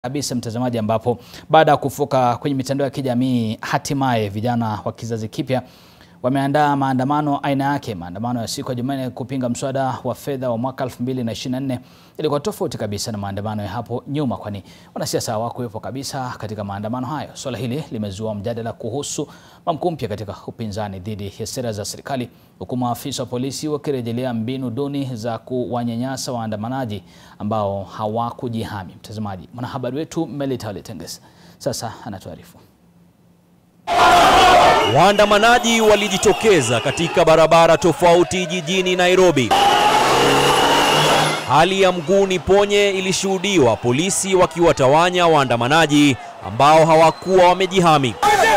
kabisa mtazamaji, ambapo baada ya kufuka kwenye mitandao ya kijamii, hatimaye vijana wa kizazi kipya wameandaa maandamano aina yake. Maandamano ya siku ya Jumanne kupinga mswada wa fedha wa mwaka 2024 ilikuwa tofauti kabisa na maandamano ya hapo nyuma, kwani wanasiasa hawakuwepo kabisa katika maandamano hayo. Swala hili limezua mjadala kuhusu mwamko mpya katika upinzani dhidi ya sera za serikali, huku maafisa wa polisi wakirejelea mbinu duni za kuwanyanyasa waandamanaji ambao hawakujihami. Mtazamaji, mwanahabari wetu Melita Letenges sasa anatuarifu. Waandamanaji walijitokeza katika barabara tofauti jijini Nairobi. Hali ya mguu ni ponye ilishuhudiwa, polisi wakiwatawanya waandamanaji ambao hawakuwa wamejihami.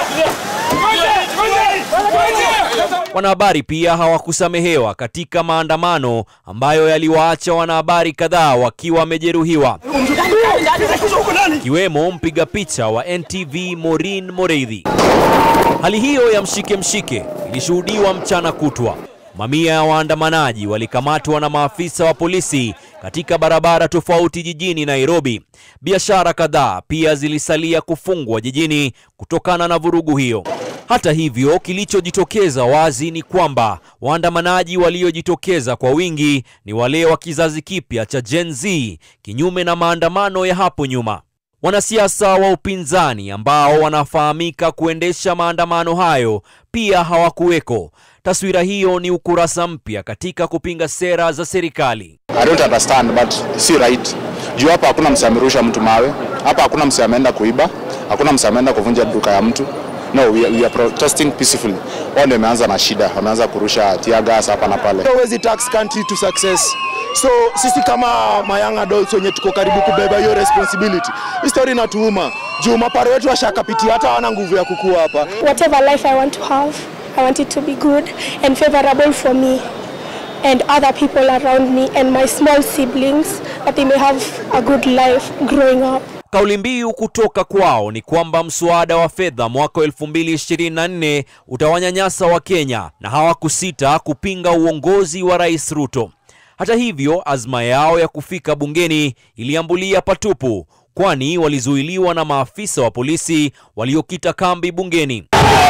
Wanahabari pia hawakusamehewa katika maandamano ambayo yaliwaacha wanahabari kadhaa wakiwa wamejeruhiwa, ikiwemo mpiga picha wa NTV Maureen Moreithi. Hali hiyo ya mshike mshike ilishuhudiwa mchana kutwa. Mamia ya waandamanaji walikamatwa na maafisa wa polisi katika barabara tofauti jijini Nairobi. Biashara kadhaa pia zilisalia kufungwa jijini kutokana na vurugu hiyo. Hata hivyo, kilichojitokeza wazi ni kwamba waandamanaji waliojitokeza kwa wingi ni wale wa kizazi kipya cha Gen Z, kinyume na maandamano ya hapo nyuma. Wanasiasa wa upinzani ambao wanafahamika kuendesha maandamano hayo pia hawakuweko. Taswira hiyo ni ukurasa mpya katika kupinga sera za serikali. I don't understand but si right. Juu hapa hakuna mse amerusha mtu mawe, hapa hakuna mse ameenda kuiba, hakuna mse ameenda kuvunja duka ya mtu. No, we are, we are protesting peacefully. Wao ndio wameanza na shida, wameanza kurusha tear gas hapa na pale. Huwezi tax country to success. So sisi kama ma young adults wenye tuko karibu kubeba hiyo responsibility, hii story inatuuma juu maparo wetu washakapitia, hata hawana nguvu ya kukua hapa. Whatever life I want to have, I want it to be good and favorable for me and other people around me and my small siblings that they may have a good life growing up. Kauli mbiu kutoka kwao ni kwamba mswada wa fedha mwaka 2024 utawanyanyasa Wakenya na hawakusita kupinga uongozi wa Rais Ruto. Hata hivyo, azma yao ya kufika bungeni iliambulia patupu, kwani walizuiliwa na maafisa wa polisi waliokita kambi bungeni.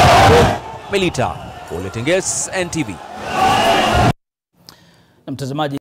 Melita Oletenges, NTV. Na mtazamaji